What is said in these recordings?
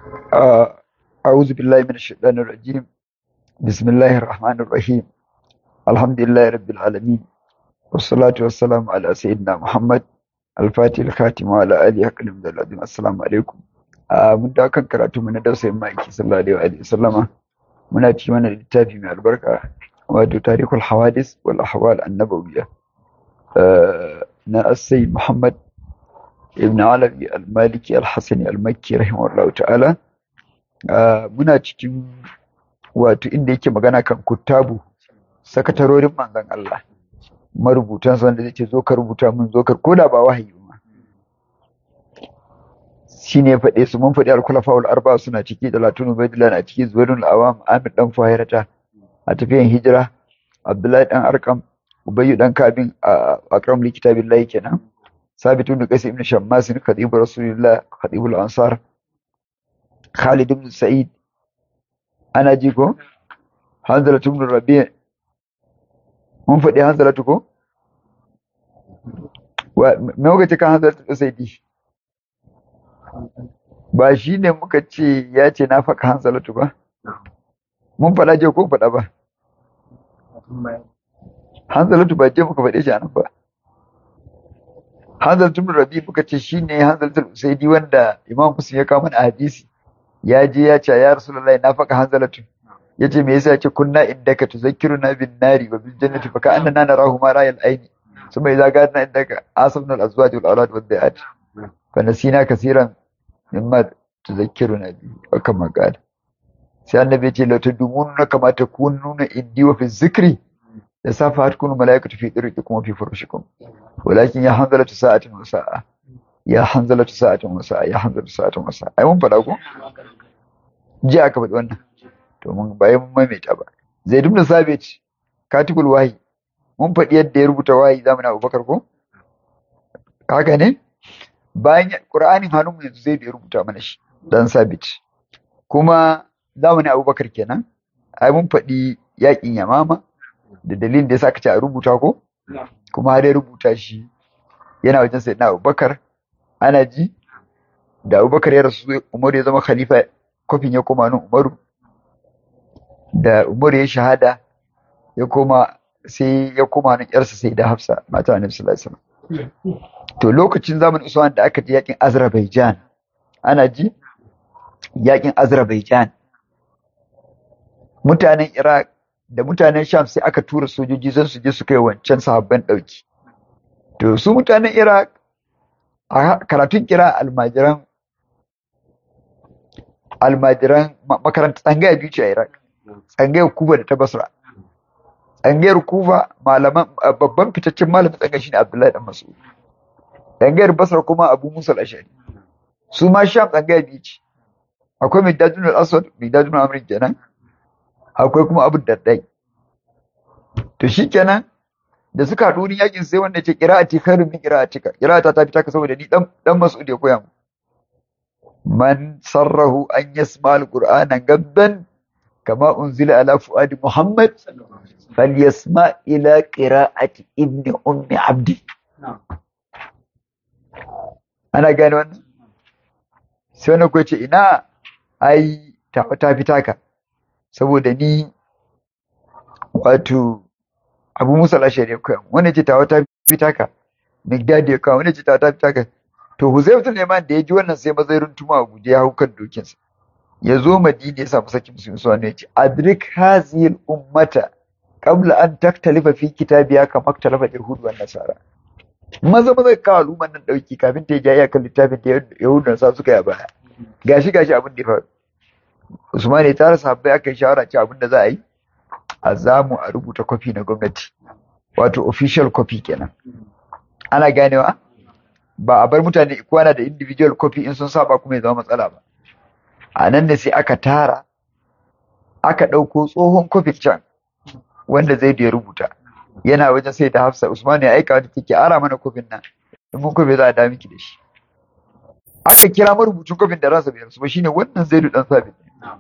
آه، أعوذ بالله من الشيطان الرجيم بسم الله الرحمن الرحيم الحمد لله رب العالمين والصلاة والسلام على سيدنا محمد الفاتح الخاتم وعلى آله حق العظيم السلام عليكم آه، من دا كان karatu mu na dausayin ma'aiki sallallahu alaihi wa sallama muna ci mana littafi mai albarka wato tarihul hawadis wal ahwal annabawiyya آه، na as-sayyid Muhammad ibn Alawi al-Maliki al-Hasani al-Makki rahimahullahu ta'ala Ah, muna cikin wato inda yake magana kan kuttabu sakatarorin manzon Allah marubutan su wanda zai ce zo ka rubuta mun zo ka koda ba wahayi ba shine ya faɗe su mun faɗi al-khulafaul arba suna ciki da latunu baydillah na ciki zuwairul awam amir dan fahirata a tafiyan hijira abdullahi dan arkam ubayyu dan kabin a akram li kitabillahi kenan sabitu ibn qais ibn shammas khatibu rasulillah khatibul ansar Khalid ibn Sa'id ana ji ko Hanzala ibn Rabi' mun faɗi Hanzala ko wa me muka ce kan Hanzala ibn Sa'id ba shi ne muka ce ya ce na faɗa Hanzala ba mun faɗa je ko faɗa ba Hanzala ba je muka faɗe shi anan ba Hanzala ibn Rabi' muka ce shine Hanzala ibn Sa'id wanda Imam Muslim ya kawo mana a hadisi ya je ya ce ya rasulullahi na faka hanzalatu ya ce me yasa ya ce kunna indaka tuzakkiruna bin nari wa bil jannati fa ka'annana narahu ma ra'ayal aini summa idza gadna indaka asabna al azwaj wal awlad wad da'at fa nasina kaseeran mimma tuzakkiruna bi wa kama qala sai annabi ya ce la tadumuna kama takununa indi wa fi zikri da safa hatkunu malaikatu fi dirqikum wa fi furushikum walakin ya hanzalatu sa'atin wa sa'a ya hanzalatu sa'atin wa sa'a ya hanzalatu sa'atin wa sa'a ai mun faɗa ko jiya aka faɗi wannan to mun bayan mun maimaita ba zaid ibn sabit katibul wahyi mun faɗi yadda ya rubuta wahyi zamanin abubakar ko haka ne bayan qur'anin hannun mu yanzu zaid ya rubuta mana shi dan sabit kuma zamanin abubakar kenan ai mun faɗi yakin yamama da dalilin da yasa aka ce a rubuta ko kuma har ya rubuta shi yana wajen sayyidina abubakar ana ji da abubakar ya rasu umaru ya zama khalifa kofin ya koma nan umaru da umaru ya shahada ya koma sai ya koma nan yarsa sai da hafsa mata annabi sallallahu alaihi wasallam to lokacin zamanin usman da aka ji yakin azerbaijan ana ji yakin azerbaijan mutanen iraq da mutanen sham sai aka tura sojoji zan su je su kai wancan sahabban dauki to su mutanen iraq a karatun kira almajiran almajiran makaranta tsangaya biyu ce a Iraq tsangayar Kuba da ta Basra tsangayar Kuba malaman babban fitaccen malamin tsangaya shine Abdullahi dan Mas'ud tsangayar Basra kuma Abu Musa al-Ashari su ma Sham tsangaya biyu ce akwai Mihdadun al-Aswad Mihdadun Amr kenan akwai kuma Abu Daddai to shikenan da suka haɗu wurin yakin sai wanda ce qira'ati khairun min qira'atika qira'ata ta fita ka saboda ni dan dan Mas'ud ya koya mu man sarrahu an yasma al-qur'ana gabban kama unzila ala fuadi Muhammad falyasma ila qira'ati ibn ummi abdi ana gane wannan sai wani ko ce ina ai ta ta fita ka saboda ni wato abu musa al-ashari ya koya wani ce tawa ta fita ka migdad ya kawo wani ce tawa ta fita ka to huzaifatul yaman da ya ji wannan sai mazairin tuma abu da ya hau kan dokinsa ya zo madina ya samu sakin musulmi su ya ce adrik hazil ummata qabla an taktalifa fi kitabiya kama talafa yahud wa nasara maza maza ka al'umman nan dauki kafin ta ja iyakan littafin da yahudu da sa suka yi a baya gashi gashi abin da ya faru usman ya tara sahabbai aka yi shawara ce abin da za a yi a zamu a rubuta kwafi na gwamnati wato official copy kenan ana ganewa ba a bar mutane ikwana da individual copy in sun saba kuma ya zama matsala ba a nan ne sai aka tara aka ɗauko tsohon copy can wanda zai da ya rubuta yana wajen sai da hafsa usman ya aika wata take ara mana kofin nan in mun kofi za a da miki da shi aka kira marubucin kofin da rasa bai rasu ba shine wannan zaidu dan sabit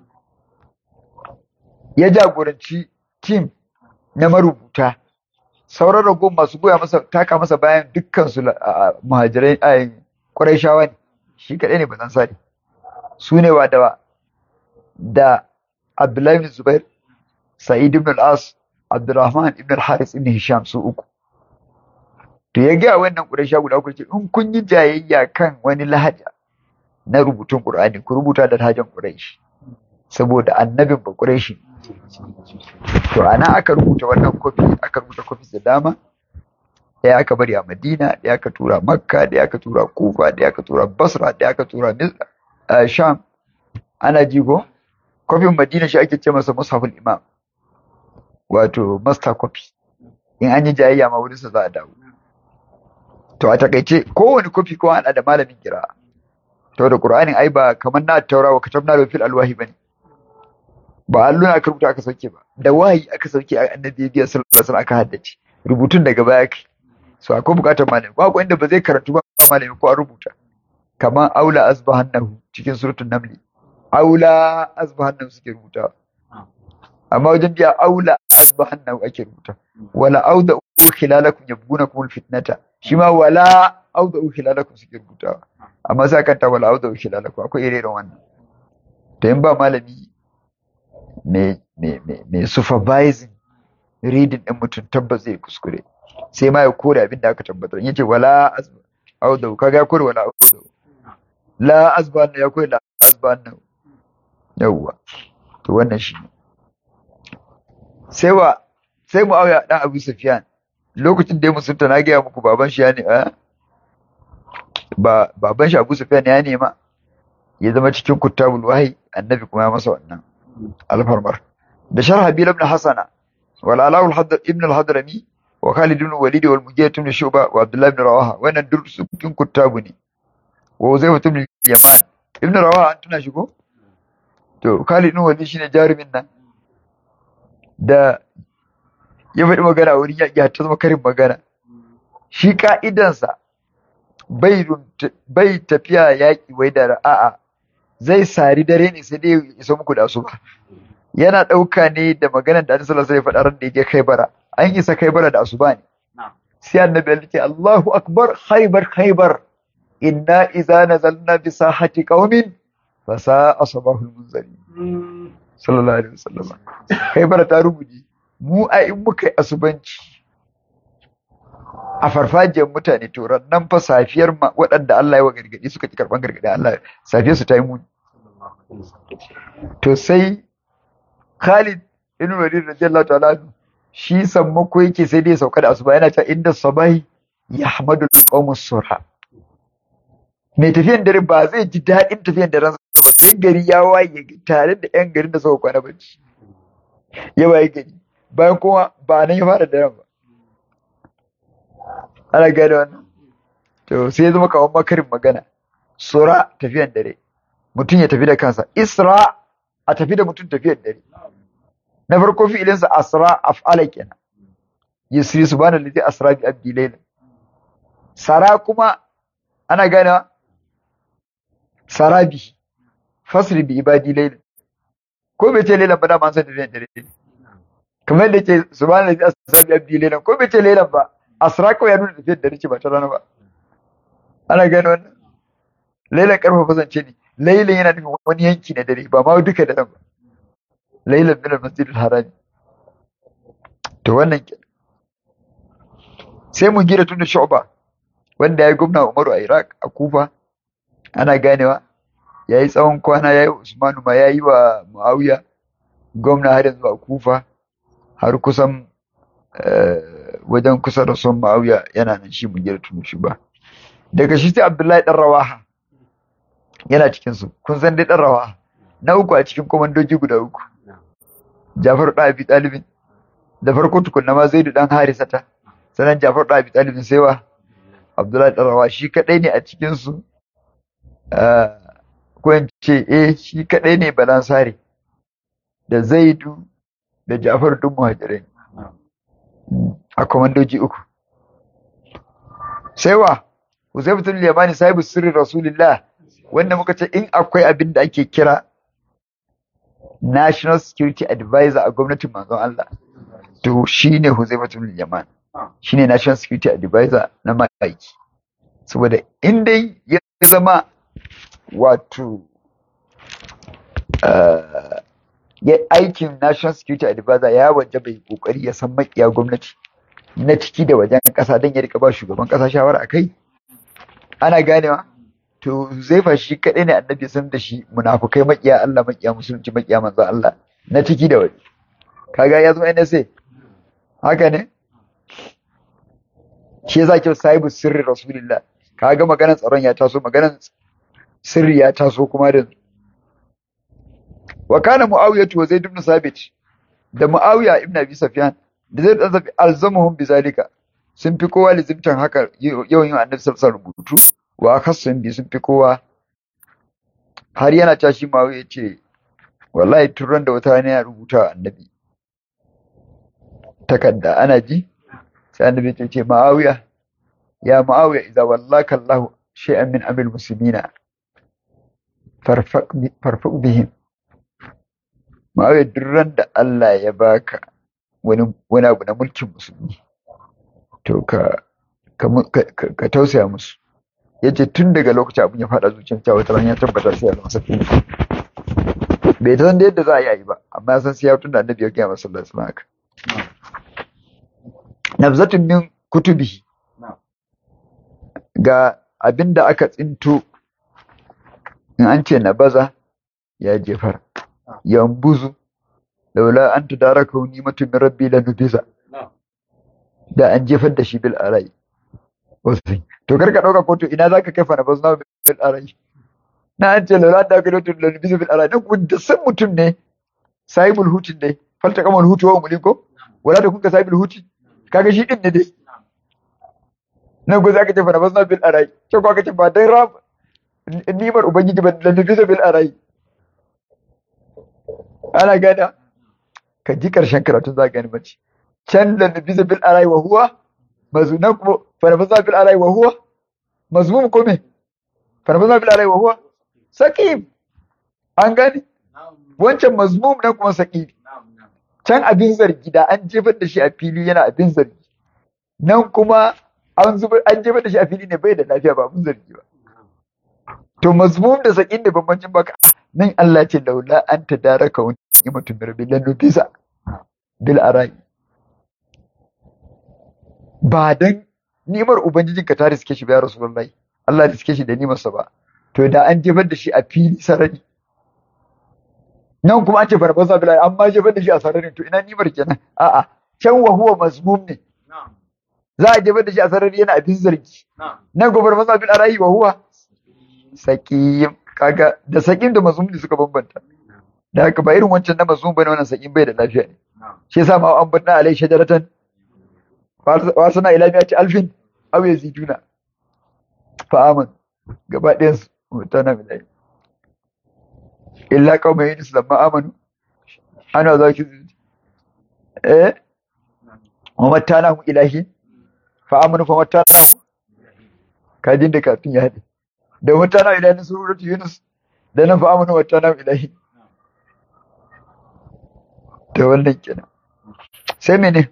ya jagoranci team na marubuta sauran ragon masu goya masa taka masa bayan dukkan su muhajirai a Qurayshawa ne shi kadai ne bazan sani su ne wa da da Abdullahi ibn Zubair Sa'id ibn al-As Abdurrahman ibn al-Haris ibn Hisham su uku to ya ga wannan Quraysha guda uku ce in kun yi jayayya kan wani lahaja na rubutun Qur'ani ku rubuta da lahajan Quraysh saboda annabin ba Qurayshi to ana aka rubuta wannan kofi aka rubuta kofi da dama ɗaya aka bari a Madina ɗaya aka tura Makka ɗaya aka tura Kufa ɗaya aka tura Basra ɗaya aka tura Sham ana jigo kofin Madina shi ake ce masa Mushaful Imam wato master copy in an yi jayayya ma wurinsa za a dawo to a takaice kowane kofi ko ana da malamin kira to da Qur'anin ai ba kamar na taura wa katabna da fil alwahi bane ba alluna aka rubuta aka sauke ba da wahayi aka sauke a annabi biya sallallahu alaihi wasallam aka haddace rubutun daga baya kai so akwai bukatar malami ba ko inda ba zai karantu ba malami ko a rubuta kamar aula asbahannahu cikin suratul naml aula asbahannahu suke rubuta amma wajen biya aula asbahannahu ake rubuta wala auda khilalakum yabgunakum alfitnata shi ma wala auda khilalakum suke rubuta amma sai kan ta wala auda khilalakum akwai irin wannan to in ba malami mai supervising reading ɗin mutum tabbas zai kuskure sai ma ya kore abin da aka tabbatar yace wala audau kaga ya kore wala audau la azban ya kore la azban yawwa to wannan shi sai wa sai mu auya dan Abu Sufyan lokacin da ya musulta na gaya muku baban shi ya ne ba baban shi Abu Sufyan ya nema ya zama cikin kuttabul wahyi annabi kuma ya masa wannan alfarmar da sharha bil ibn hasana wal alaul ibn al-hadrami wa khalid ibn walid wal mujahid ibn shuba wa abdullah ibn rawaha wannan duk su cikin kuttabu ne wa uzayfa ibn yaman ibn rawaha an tuna shigo to khalid ibn walid shine jarumin nan da ya faɗi magana a wurin yaƙi ta zama karin magana shi ka'idansa bai tafiya yaƙi wai da a'a zai sari dare ne sai dai ya isa muku da su ba yana ɗauka ne da maganar da Annabi sallallahu alaihi wasallam ya faɗa ran da yake Khaibara an isa Khaibara da asuba ne sai Annabi ya ce Allahu akbar Khaibar Khaibar inna idza nazalna bi sahati qaumin fa sa'a sabahul munzari sallallahu alaihi wasallam Khaibara ta rubuji mu a in muka yi asubanci a farfajiyar mutane to nan fa safiyar waɗanda Allah ya wa gargaɗi suka ki karɓan gargaɗi Allah safiyar su ta yi muni to sai Khalid ibn Walid radiyallahu ta'ala shi sammako yake sai dai sauka da asuba yana ta inda sabahi yahmadu al-qawmu surha mai tafiyan dare ba zai ji daɗin tafiyan daren sai gari ya waye tare da yan garin da suka kwana bacci ya waye gari bayan kuma ba nan ya fara daren ba ana gane wannan to sai ya zama kawan makarin magana sura tafiyan dare mutum ya tafi da kansa isra a tafi da mutum tafiyan dare na farko fi'ilinsa asra af'ala kenan yusri subhanahu allazi asra bi abdi layla sara kuma ana gane sarabi fasri bi ibadi layla ko bai ce laylan ba da man san tafiyan dare kamar da ke subhanahu allazi asra bi abdi layla ko bai ce laylan ba asra kawai ya nuna tafiyar da nake ba ta rana ba ana gano wannan lailan karfafa zance ne lailan yana nufin wani yanki na dare ba ma duka daren ba lailan min al-masjid al-harami to wannan ke sai mu gira tun da shu'ba wanda ya yi gwamna Umaru a Iraq a Kufa ana ganewa ya yi tsawon kwana ya yi Usmanu ma ya yi wa Muawiya gwamna har yanzu a Kufa har kusan wajen kusa da son ma'auya yana nan shi mu gira tunu shi ba daga shi sai abdullahi dan rawaha yana cikin su kun san dai dan rawaha na uku a cikin komandoji guda uku Jafar da Abi Talibin da farko tukunna ma Zaidu dan Harisata sanan Jafar da Abi Talibin sai wa Abdullahi dan rawaha shi kadai ne a cikin su ko in ce eh shi kadai ne balansare da Zaidu da Jafar dun muhajirai a komandoji uku. Sai wa, Huzaifatul Yamani sahibu sirrin Rasulullah wanda muka ce in akwai abin da ake kira National Security Advisor a gwamnatin manzon Allah. To shi ne Huzaifatul Yaman. Shi ne National Security Advisor na ma'aiki. Saboda in dai ya zama wato aikin national security advisor ya waje bai kokari ya san makiya gwamnati na ciki da wajen kasa don ya rika ba shugaban kasa shawara akai ana ganewa to zai fa shi kadai ne annabi san da shi munafukai makiya Allah makiya musulunci makiya manzo Allah na ciki da waje kaga ya zama NSA haka ne shi yasa kyau sahibu sirri rasulillah kaga maganar tsaron ya taso maganar sirri ya taso kuma da wa kana muawiya wa zaid ibn sabit da muawiya ibn abi sufyan da zaid ibn sabit alzamuhum bizalika sun fi kowa lizimtan haka yawan yin annabi sallallahu rubutu wa akhasun bi sun fi kowa har yana tashi muawiya ce wallahi turan da wata ne ya rubuta annabi takarda ana ji sai annabi ya ce muawiya ya muawiya idza wallaka allah shay'an min amil muslimina farfaq bihim ma'auya duran da Allah ya baka wani wani abu na mulkin musulmi to ka ka tausaya musu yace tun daga lokacin abin ya fada zuciyar cewa wata ya tabbatar sai ya zama safi bai san da yadda za a yi ba amma ya san sai ya tun da annabi ya gaya masa sallallahu alaihi haka nabzatun min kutubihi ga abin da aka tsinto in an ce na baza ya jefar yambuzu laula an tudaraka ni'matu min rabbi la nubiza da an jefar da shi bil arai wasu to kar ka dauka kotu ina zaka kai fa na bazna bil arai na an ce laula da ka dauka la nubiza bil arai dan kun da san mutum ne sahibul hutin ne falta kamal hutu wa muliko wala da kun ka sahibul huti kaga shi din ne dai nan go zaka ce fa na bazna bil arai to ko ka ce ba dai rab nimar ubangiji ba la nubiza bil arai ana gada ka ji karshen karatun za gani mace can da nabi bil arai wa huwa mazunan kuma farfasa bil arai wa huwa mazmum ko me farfasa bil arai wa huwa saqim an gani wancan mazmum nan kuma saqim can abin zargi da an jefar da shi a fili yana abin zargi nan kuma an zubar an jefar da shi a fili ne bai da lafiya ba abin zargi ba to mazmum da saqim da bambancin baka nan Allah ce laula an tadaraka wa ni'matu min rabbil nufisa bil arai ba dan ni'mar ubangijin ka ta riske shi ba ya rasulullahi Allah ya riske shi da ni'mar sa ba to da an jefar da shi a fili sarari nan kuma an ce farfasa bil arai amma jefar da shi a sararin to ina ni'mar kenan a'a can wa huwa mazmum ne za a jefar da shi a sarari yana abin zargi nan gobar farfasa bil arai wa huwa saqim kaga da sakin da mazmum ne suka bambanta da haka ba irin wancan na mazmum bane wannan sakin bai da lafiya ne shi yasa ma an banna alai shajaratan wa sana ila miyati alfin aw yaziduna fa aman gaba ɗayan su mutana milai illa qauma yunus lamma amanu ana za ki eh wa matana hum ilahi fa amanu fa matana kajin da kafin ya haɗe da mutana ilahi suratu yunus da nan fa amanu mutana ilahi da wannan kenan sai mene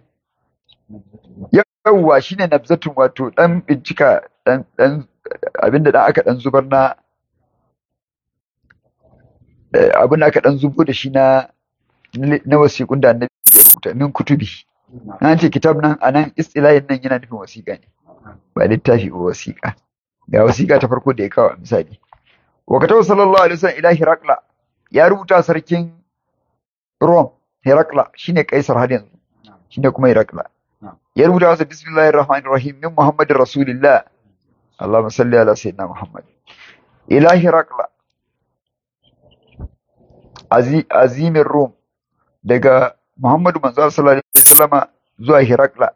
yawwa shine nabzatun wato dan bincika dan dan abinda dan aka dan zubar na abin da aka dan zubo da shi na na wasiƙun da annabi ya rubuta min kutubi an ce kitab nan anan istilahin nan yana nufin wasiƙa ne ba littafi ba wasiƙa ga wasiƙa ta farko da ya kawo misali wa katabu sallallahu alaihi wasallam ila hirakla ya rubuta sarkin rom hirakla shine kaisar har yanzu shine kuma hirakla ya rubuta masa bismillahir rahmanir rahim min muhammadin rasulillah allahumma salli ala sayyidina muhammad ila hirakla azimin rom daga muhammadu manzo sallallahu alaihi wasallam zuwa hirakla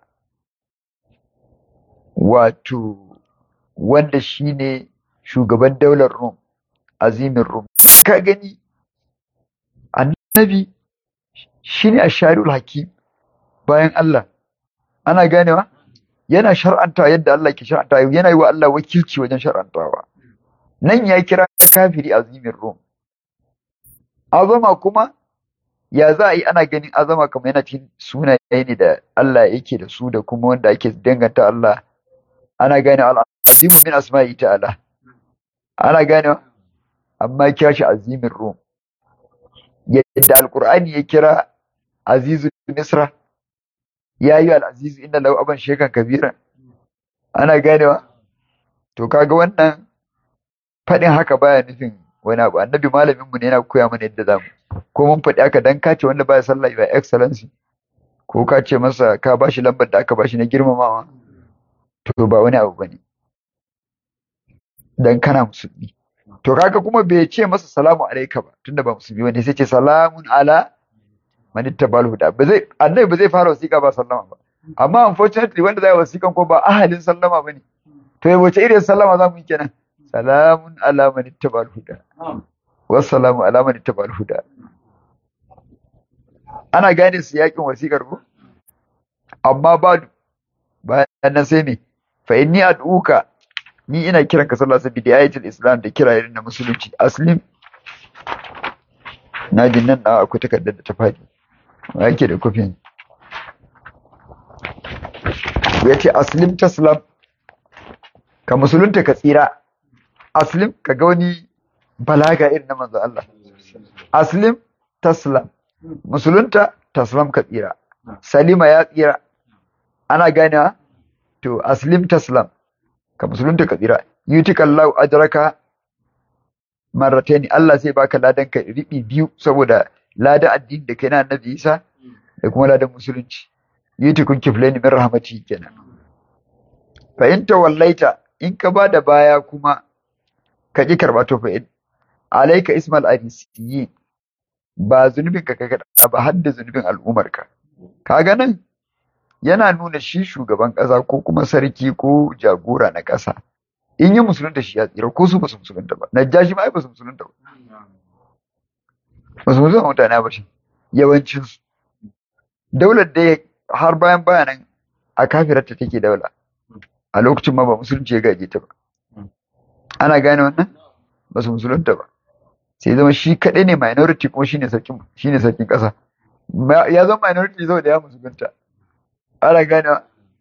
wato wanda shine shugaban daular Rum azimin Rum ka gani annabi shine ashariul hakim bayan Allah ana ganewa yana shar'anta yadda Allah ke shar'anta yana yi wa Allah wakilci wajen shar'antawa nan ya kira kafiri azimin Rum azama kuma ya za a yi ana ganin azama kamar yana cikin sunaye ne da Allah yake da su da kuma wanda ake danganta Allah ana gane al'azimu min asma'i ta'ala ana gane amma kira shi azimin rum yadda alqur'ani ya kira azizu misra ya yi al-azizu inna lahu aban shekan kabira ana ganewa to kaga wannan faɗin haka baya nufin wani abu annabi malamin mu ne yana koya mana yadda zamu ko mun faɗi aka dan kace wanda baya sallah ya excellency ko ka ce masa ka bashi lambar da aka bashi na girmamawa to ba wani abu bane dan kana musulmi to kaga kuma bai ce masa salamu alaika ba tunda ba musulmi bane sai ce salamun ala man ittabal huda ba zai annabi ba zai fara wasiƙa ba sallama ba amma unfortunately wanda zai wasiƙan ko ba ahalin sallama bane to wace irin sallama za mu yi kenan salamun ala man ittabal huda wassalamu ala man ittabal huda ana gane su yakin wasiƙar ko amma ba bayan nan sai me fa inni ad'uka ni ina kiran ka sallallahu alaihi wasallam ayatul islam da kira irin na musulunci aslim na jin nan na akwai takardar da ta faɗi yake da kofin ya ce aslim taslam ka musulunta ka tsira aslim ka ga wani balaga irin na manzo Allah aslim taslam musulunta taslam ka tsira salima ya tsira ana ganewa to aslim taslam ka musulunta ka tsira yutika Allah ajraka marrataini Allah sai baka ladan ka riɓi biyu saboda ladan addini da kai na annabi Isa da kuma ladan musulunci yutikun kiflaini min rahmati kenan fa in tawallaita in ka ba da baya kuma ka ƙi karɓa to fa alaika ismal arisiyin ba zunubin ka kaga ba har da zunubin al'ummar ka kaga nan yana nuna shi shugaban ƙasa ko kuma sarki ko jagora na ƙasa in yi musulunta shi ya tsira ko su ba su musulunta ba najashi ma ai ba su musulunta ba ba su musulunta mutane ba shi yawancin su daular da har bayan bayanan a kafirarta take daula a lokacin ma ba musulunci ya gaje ta ba ana gane wannan ba su musulunta ba sai zama shi kaɗai ne minority kuma shine sarkin shine sarkin ƙasa ya zama minority zau da ya musulunta ana gane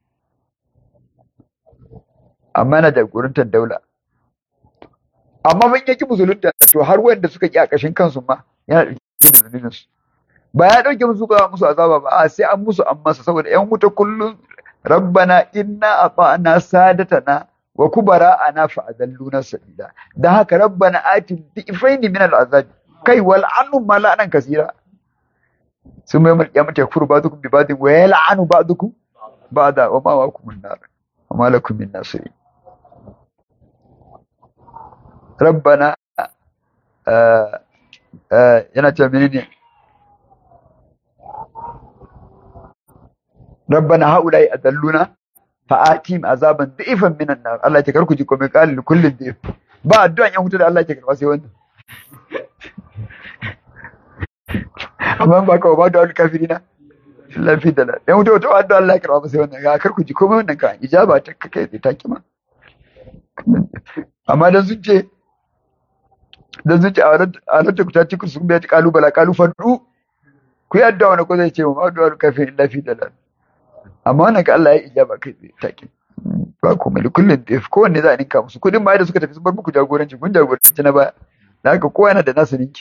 amma yana jagorantar daula amma ban yaki musulunta to har wanda suka ki a ƙashin kansu ma yana ɗauke da zunubin su ba ya ɗauke musu ba musu azaba ba a sai an musu an masa saboda yan wuta kullum rabbana inna ata'na sadatana wa kubara'ana fa adalluna sabila dan haka rabbana atin difaini min al'azab kai wal anu mala'anan kasira sun mai mulki mata yakfuru ba'dukum bi ba'din wa yal'anu ba'dukum ba'da wa ma wakum an-nar wa ma lakum min nasirin rabbana yana ce menene rabbana haula'i adalluna fa'atim azaban da'ifan minan nar Allah ya karku ji komai qalil kullin da'if ba addu'an yan hutu da Allah ya karba sai wannan amma ba ka ba da kafirina lafi da yan hutu to addu'a Allah ya karba sai wannan ga karku ji komai wannan ka ijaba ta kai ta kima amma dan sun ce dan sun ce a ranar ku ta ci ku sun biya kalubala kalu fadu ku yi addu'a wani ko zai ce ma addu'a kafirin lafi da lafi amma wannan ka Allah ya ijaba kai tsaye take ba komai da kullum da kowanne za a ninka musu kudin ma da suka tafi sun bar muku jagoranci kun jagoranci na baya da haka kowa yana da nasu ninki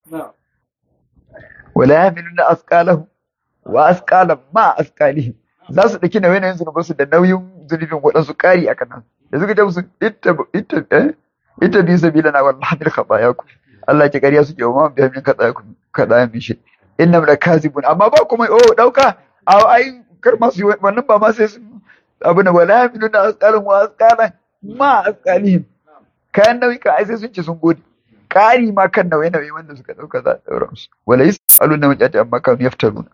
wala yahmiluna asqalahu wa asqalan ma asqalihim za su daki nauyin zunuban su da nauyin zunubin waɗansu ƙari a kanan da suka ce musu ita ita eh ita bi sabilana wallahi bil khatayakum Allah ke ƙarya suke wa ma bi min khatayakum khatayan bi shi innam lakazibun amma ba komai oh dauka ai kar masu yi wannan ba ma sai sun abu na wala yamilu na asqalan wa asqalan ma asqalihim kayan nauyi ka ai sai sun ce sun gode ƙari ma kan nauyi nauyi wanda suka dauka za a daura musu wala yasaluna majati amma kan yaftaruna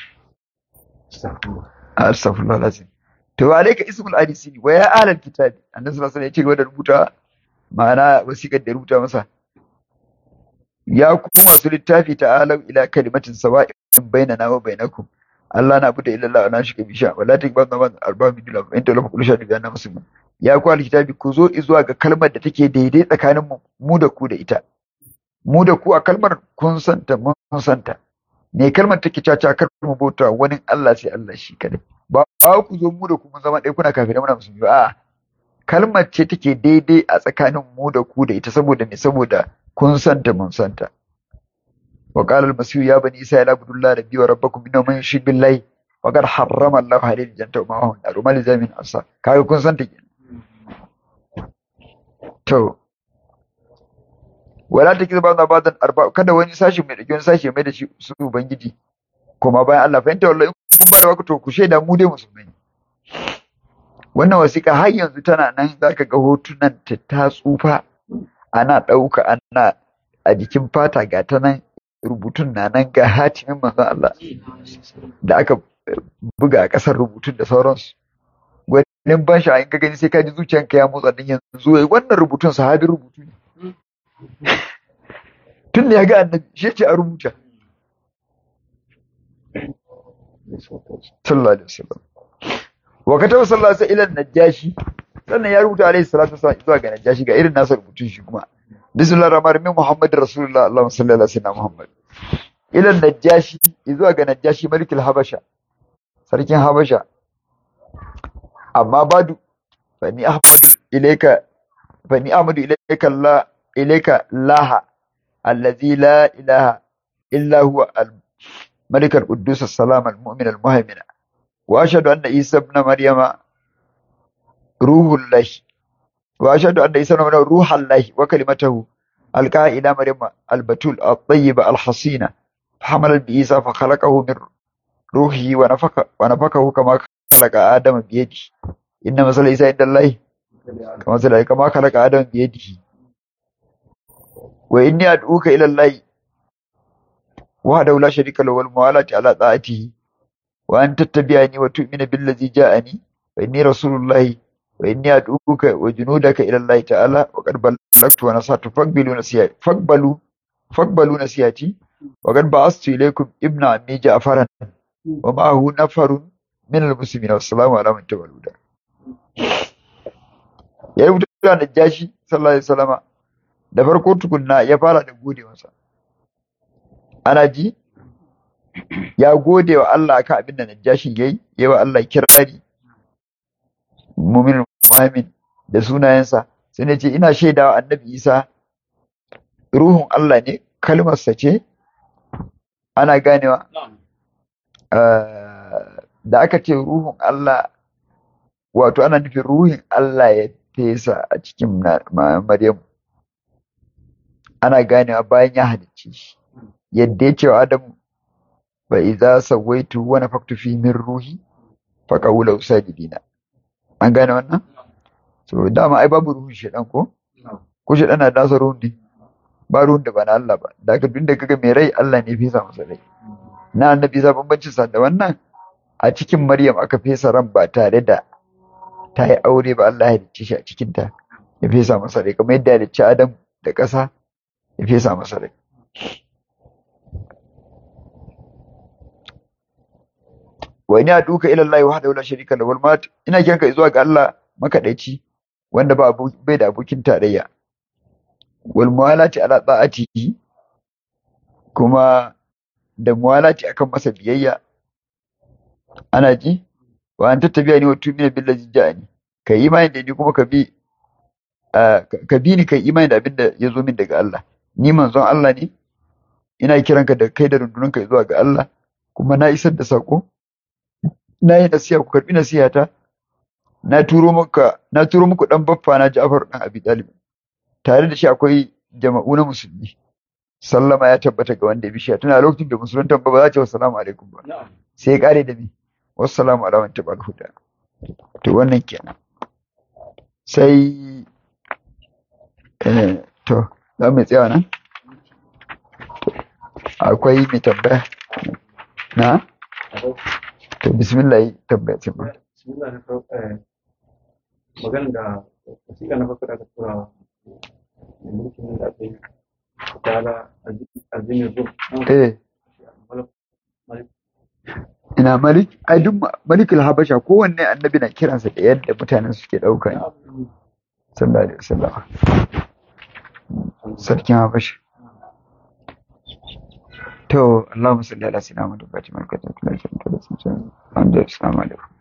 astaghfirullah lazim to alayka ismul hadisi wa ya ahlal kitabi annabi sallallahu alaihi wasallam ya ce gaba da rubuta ma'ana wasiƙar da rubuta masa ya ku masu littafi ta'alau ila kalimatin sawa'in bainana wa bainakum Allah na bude illallah wa nashika bisha wala takbar zaman arba min dila in talafa kullu shadu bi muslimin ya ku alkitabi ku zo zuwa ga kalmar da take daidai tsakanin mu mu da ku da ita mu da ku a kalmar kun santa mun santa ne kalmar take caca kar mu bauta wani Allah sai Allah shi kadai ba ku zo mu da ku mun zama ɗaya kuna kafirai muna musulmi ba a'a kalmar ce take daidai a tsakanin mu da ku da ita saboda me saboda kun santa mun santa wa qala al-masih ya bani isa la budullah rabbi wa rabbakum inna man yushrik billahi faqad harrama Allah alayhi al-jannata wa ma'ahu an-nar mal zamin asa kaga kun san ta to wala ta kizba na badan arba kada wani sashi mai dauki wani sashi mai da shi su ubangiji kuma bayan Allah fahimta wallahi kun ba da waka to ku shaida mu dai musulmai wannan wasiƙa har yanzu tana nan zaka ga hotunan ta ta tsufa ana ɗauka ana a jikin fata ga ta nan rubutun na nan ga hatimin manzon Allah da aka buga a ƙasar rubutun da sauransu gwanin ban sha in ka gani sai ka ji zuciyanka ya motsa din yanzu wai wannan rubutun sahabin rubutu ne tun da ya ga annabi shi ce a rubuta sallallahu alaihi wasallam wa kataba sallallahu alaihi wasallam ila najashi sannan ya rubuta alaihi salatu wasallam zuwa ga najashi ga irin nasa rubutun shi kuma bismillahir rahmanir rahim muhammad rasulullah allahumma salli ala sayyidina muhammad ila najashi zuwa ga najashi malikul habasha sarkin habasha amma badu fa ni ahmadu ilayka fa ni ahmadu ilayka allah ilayka laha allazi la ilaha illa huwa al ملك القدوس السلام المؤمن المهيمن وأشهد أن عيسى ابن مريم روح الله وأشهد أن عيسى ابن مريم روح الله وكلمته ألقاها إلى مريم البتول الطيبة الحصينة فحمل بعيسى فخلقه من روحه ونفخ ونفخه كما خلق آدم بيده إن مثل عيسى عند الله كما مثل كما خلق آدم بيده وإني أدعوك إلى الله وحده لا شريك له والموالاة على طاعته وأن تتبعني وتؤمن بالذي جاءني فإني رسول الله وإني أدعوك وجنودك إلى الله تعالى وقد بلغت ونصحت فاقبلوا نصيحتي فاقبلوا فاقبلوا نصيحتي وقد بعثت إليكم ابن عمي جعفرا ومعه نفر من المسلمين والسلام على من تبع الهدى ya rubuta da Najashi sallallahu alaihi wasallama da farko tukunna ya fara da gode masa ana ji ya gode wa Allah akan abin da Najashin yayi yayi wa Allah kirari mu'min mu'min da sunayensa sai ne ce ina shaidawa annabi Isa ruhun Allah ne kalmarsa ce ana ganewa da aka ce ruhun Allah wato ana nufin ruhin Allah ya fesa a cikin Maryam ana ganewa bayan ya halicce shi yadda ya ce wa Adamu ba iza sawaitu wa nafaktu fi min ruhi fa qawla usajidina an gane wannan so dama ai babu ruhun shedan ko ko shedan na dasa ruhun ne ba ruhun da ba na Allah ba da haka duk da kaga mai rai Allah ne fesa masa rai na annabi sa bambancin sa da wannan a cikin Maryam aka fesa ran ba tare da ta yi aure ba Allah ya halicce shi a cikin ta ya fesa masa rai kamar yadda ya halicci Adam da ƙasa ya fesa masa rai wa ina duka ila Allah wahdahu la sharika lahu wal mat ina kiranka zuwa ga Allah makadaici wanda ba abu bai da abokin tarayya wal muwalati ala ta'atihi kuma da muwalati akan masa biyayya ana ji wa an tattabiya ni wa tumina billazi ja'ani kai imani da ni kuma ka bi ka bi ni kai imani da abinda ya zo min daga Allah ni manzon Allah ne ina kiranka da kai da rundunanka zuwa ga Allah kuma na isar da sako na yi nasiha ku karbi nasihata na turo muka na turo muku dan baffa na Ja'far dan Abi Talib tare da shi akwai jama'u na musulmi sallama ya tabbata ga wanda ya bishiya tana lokacin da musulunta ba ba za ta wa salamu alaikum ba sai ya kare da ni wassalamu ala man tabal huda to wannan kenan sai eh to za mu tsaya nan akwai mai tambaya na to bismillah tambaya ce ba bismillah na farko magana da wasiƙa na farko da aka tura wa mai mulkin da aka yi tara azimin rum eh ina malik ai duk malikul habasha kowanne annabi na kiransa da yadda mutanen suke dauka ne sallallahu alaihi wasallam sarkin habasha to Allahumma salli ala sayyidina Muhammad wa fatima al-katam kula da assalamu alaikum